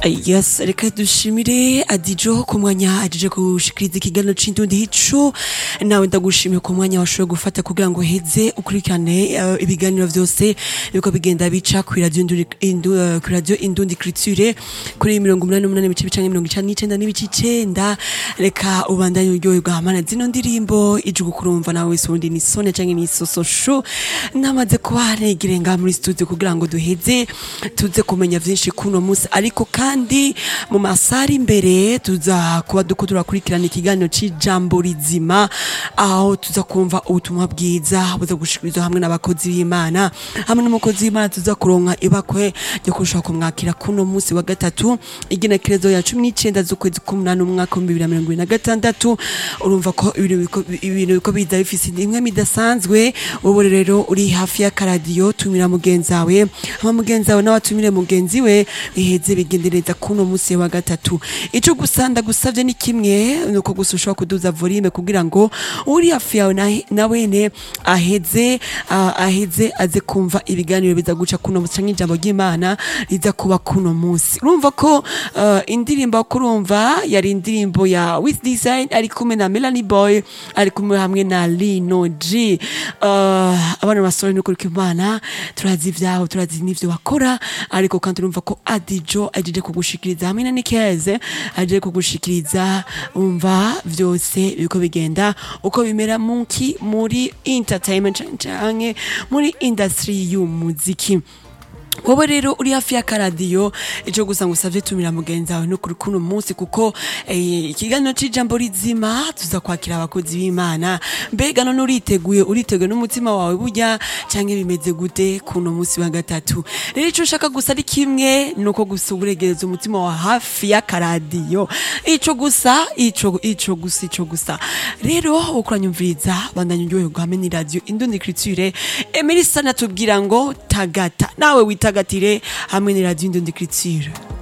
yes reka dushimire adijo ku mwanya ajeje gushikiriza ikiganiro c'indundi hico nawe ndagushimiye ku mwanya washoboye gufata kugira ngo uheze ukurikirane eh, ibiganiro vyose biriko bigenda bica kuri radio Indundi- Indu- eh, kuri radio indundi criture kuri mirongo umunani n'umunani ibice bicanke mirongo icenda n'icenda n'ibice icenda reka ubandanye uryoherwa hamana zino ndirimbo ije gukurumva nawe wese ubundi ni sone canke ni sososho namaze kuba negire ngaha muri studio kugira ngo duheze tuze kumenya vyinshi kuno musi ariko kandi mu masari imbere tuza kuba duko turakurikirana ikiganiro c'ijambo rizima aho tuza kumva ubutumwa bwiza buza gushikirizwa hamwe n'abakozi b'imana hamwe n'umukozi w'imana tuza kuronka ibakwe ryo kurushaho kumwakira kuno musi wa gatatu igenekerezo ya cumi n'icenda z'ukwezi k'umunani umwaka w'ibihumbi bibiri na mirongo ibiri na gatandatu urumva ko ibintu biko- ibintu biko biza bifise imwe midasanzwe wowe rero uri hafi y'akaradiyo tumira mugenzi wawe hama mugenzi wawe nawe atumire mugenzi we biheze bigendereza kuno musi wa gatatu ico gusa ndagusavye ni kimwe nuko gusa ushobora kuduza volume kugira ngo uri hafi yawe na- nawene aheze ah, aheze aze kumva ibiganiro biza guca kuno musi canke ijambo ry'imana riza kuba kuno musi urumva ko ah, indirimbo wo kurumva yari indirimbo ya with design ari kumwe na melanie boy ari kumwe hamwe na lino g Ah, abana basore n'ukuri imana turazi ivyaho turazi n'ivyo bakora ariko kandi urumva ko adijo ajeje kugushikiriza hamwe na nikeze ajeje kugushikiriza umva vyose biriko bigenda uko bimera muki muri entertainment canke muri industry y'umuziki wowe rero uri hafi y'akaradiyo ico gusa ngo usavye tumira mugenzi wawe no kuri kuno munsi kuko eh, ikiganiro c'ijambo rizima tuza kwakira abakozi b'imana mbega none uriteguye uriteguye n'umutima wawe burya canke bimeze gute kuno munsi wa gatatu rero ico ushaka gusa ari kimwe nuko gusa uburegereza umutima wa hafi y'akaradiyo ico gusa ico ico gusa ico gusa rero ukuranyumviriza bandanya uryoherwa hamwe ni radio indundi criture emerisa natubwira ngo tagata nawe witagatire hamwe ni radio indundi criture